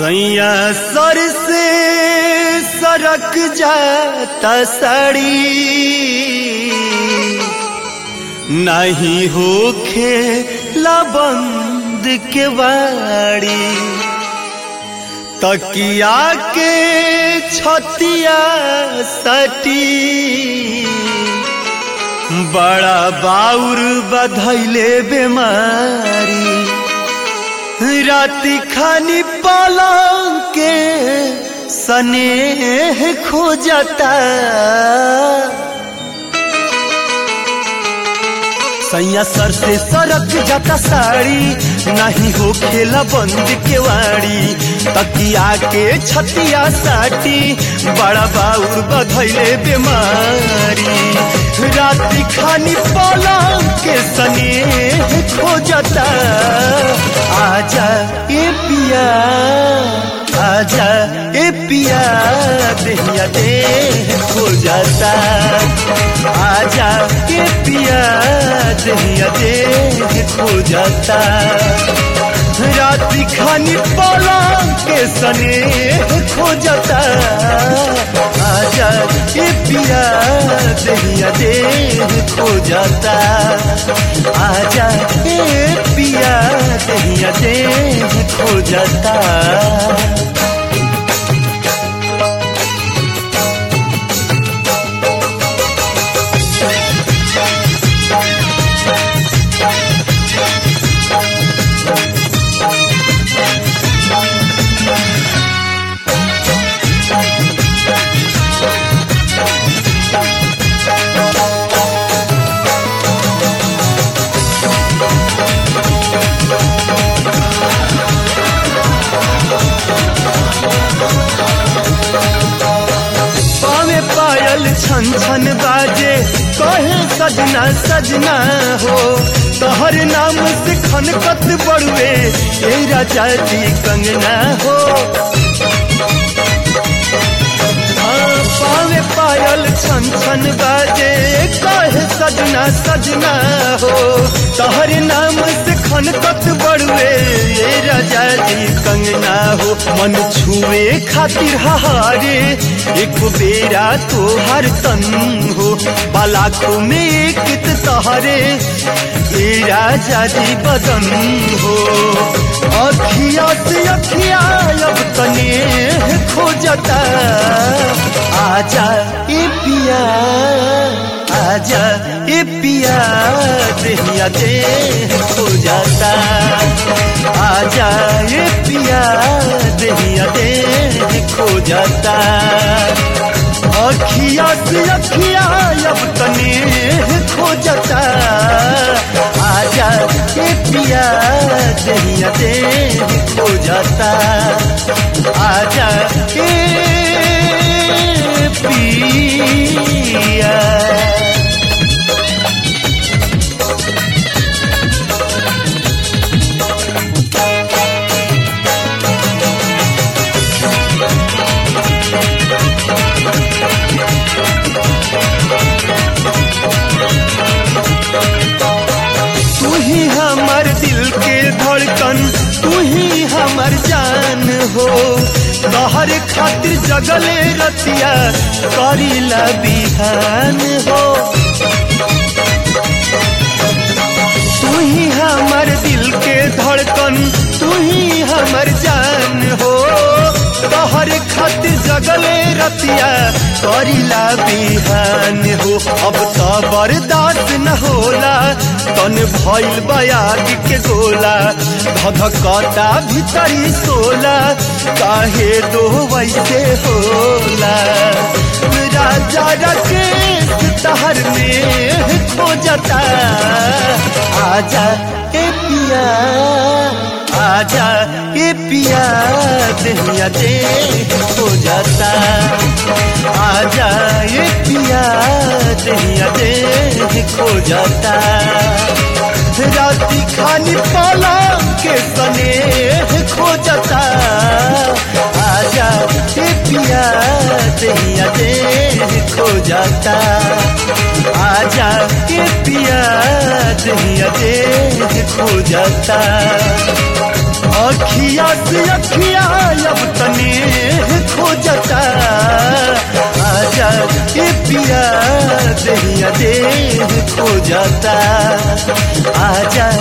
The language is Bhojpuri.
सैया सर से सरक जाता साड़ी नहीं होखे लबंद के बाड़ी तकिया के छतिया सटी बड़ा बाउर बधैले बेमारी राति खानी पलंग के सनेह खोजता सैया सर से सरक जाता साड़ी नहीं हो खेला बंद के वाड़ी तकिया के छतिया साटी बड़ा बाउर बधैले बीमारी राति खानी पलंग के सने खोजता आजा ए पिया आजा ए पिया देहिया दे खोजता आजा ए पिया दहिया दे खो जाता रात्रि खानी पलंग के सने खो जाता आजा ए पिया दहिया दे खो जाता आजा ए पिया दहिया दे खो जाता पावे पायल छन छन बाजे कहे सजना सजना हो तोहर नाम से खनकत बड़ुए ए राजा जी कंगना हो हाँ, पावे पायल छन छन बाजे कहे सजना सजना हो तोहर नाम से खनकत बड़ुए ए राजा जी कंगना हो मन छुए खातिर हारे एक बेरा तो हर तन हो बालाखों में एक तहरे ए राजा जी बदन हो अखिया से अखिया अब तने खोजता आजा ए पिया आजा ए पिया देहिया दे खो जाता आजा ए पिया देहिया दे खो जाता अखिया से अखिया अब तने खो जाता आजा ए पिया देहिया दे खो जाता आजा ए पिया तू ही हमर दिल के धड़कन तू ही हमर जान हो तोहर खातिर जगले रतिया करीला बिहान हो तू ही हमर दिल के धड़कन तू ही हमर जान हो तोहर खातिर जगले रतिया करीला बिहान हो अब तो बर्दाश्त न होला तन भइल बयाग के गोला धधकता भीतरी सोला काहे दो वैसे होला राजा राकेश तहर में खोजता आजा ए पिया आजा ए पिया देहिया दे हो जाता आजा ए पिया देहिया दे खो जाता राती खानी पलंग के सने खो जाता आजा ए पिया देहिया दे खो जाता आजा ए पिया दहिया दे खो जाता अखिया से अखिया अब तने खो जाता आजा ए पिया दहिया देह खो जाता आजा